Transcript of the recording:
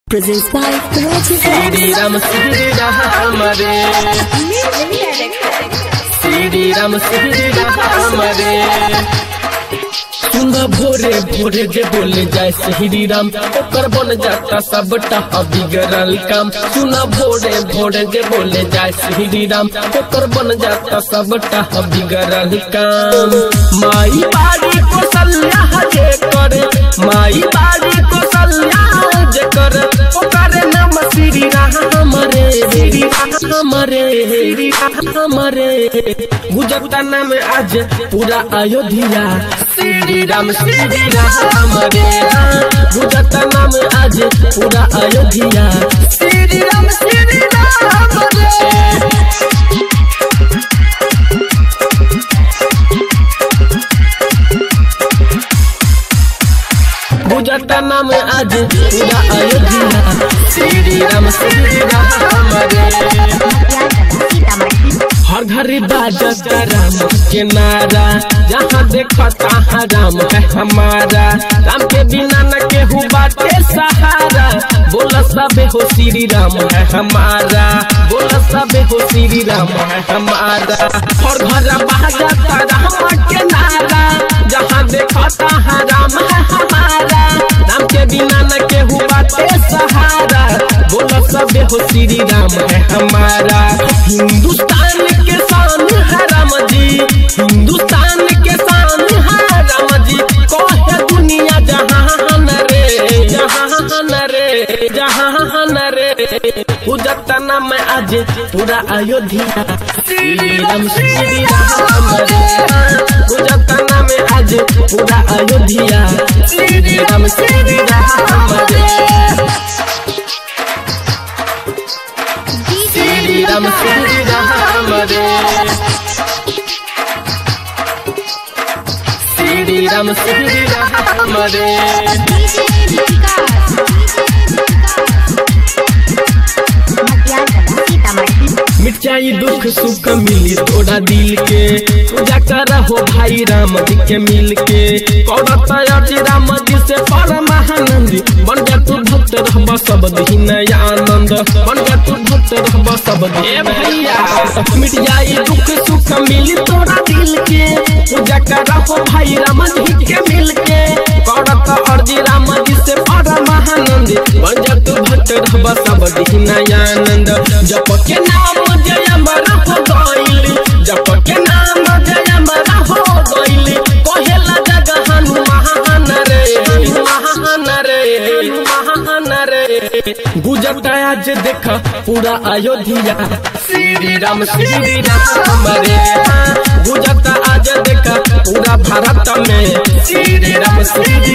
presents by Rajiv Shri Ram Shri Ram रे श्री राम श्री राम रे सुना भोरे भोरे जे बोले जाए श्री राम ओकर बन जाता सबटा बिगड़ल काम सुना भोरे भोरे जे बोले जाए श्री राम ओकर बन जाता सबटा बिगड़ल काम माई बाड़ी कौशल्या जे करे माई बाड़ी कौशल्या जे करे ओकर नाम श्री राम रे श्री राम रे श्री राम रे गुजरता नाम आज पूरा अयोध्या श्री राम श्री राम रे गुजरता नाम आज पूरा अयोध्या श्री राम श्री राम रे गुजरता नाम आज पूरा अयोध्या श्री राम श्री राम रे हर घर बाजत राम के नारा जहाँ देखो तहाँ राम है हमारा राम के बिना न केहू बाटे सहारा बोला सबे हो श्री राम है हमारा बोला सबे हो श्री राम है हमारा हर घर बाजत राम के नारा जहाँ देखो तहाँ राम है हमारा राम के बिना न केहू बाटे सहारा बोला सबे हो श्री राम है हमारा हिंदुस्तान के शान है राम जी हिंदुस्तान के शान है राम जी कहे दुनिया जहान रे जहान रे जहान रे पूजता नाम आज पूरा अयोध्या श्री राम श्री राम रे पूजता नाम आज पूरा अयोध्या श्री राम श्री राम रे श्री राम श्री राम रे श्री राम श्री राम रे मिट जाई दुख सुख मिली तोरा दिल के पूजा कर हो भाई राम जी के मिल के करत अज राम जी से परम आनंद बन जा तू भक्त रहब सब दिन आनंद बन जा तू भक्त रहब सब दिन भैया मिट जाई दुख सुख मिली तोरा दिल के पूजा कर हो भाई राम जी के मिल के करत अर्जी राम जी से परम आनंद बन जा तू भक्त रहब सब दिन आनंद जप के नाम जय मरा हो गइल जप के नाम जय मरा हो गइल कहेला जग हनुमान रे महान रे महान रे गुजरत आज देख पूरा अयोध्या श्री राम श्री राम रे गुजरत आज देख पूरा भारत में श्री राम श्री